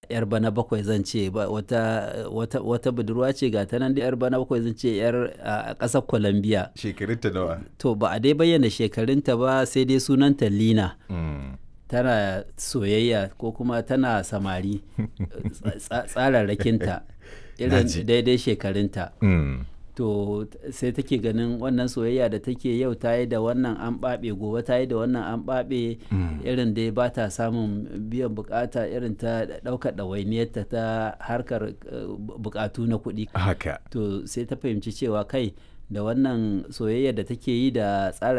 yar bana bakwai zan ce wata, wata, wata budurwa ce ga ta nan da yar bana bakwai zan ce yar a ƙasar Colombia. Shekarunta nawa? To ba a dai bayyana shekarunta ba sai dai sunanta Lina. Mm. Tana soyayya ko kuma tana samari tsararrakinta irin Naji. daidai shekarunta. Mm. to sai take ganin wannan soyayya da take yau ta yi da wannan an ɓaɓe gobe ta yi da wannan an ɓaɓe irin dai ba ta samun biyan bukata irin ta ɗaukar ɗawainiyarta ta harkar eh, bukatu na kuɗi Haka. to sai ta fahimci cewa kai da wannan soyayya da take yi da tsara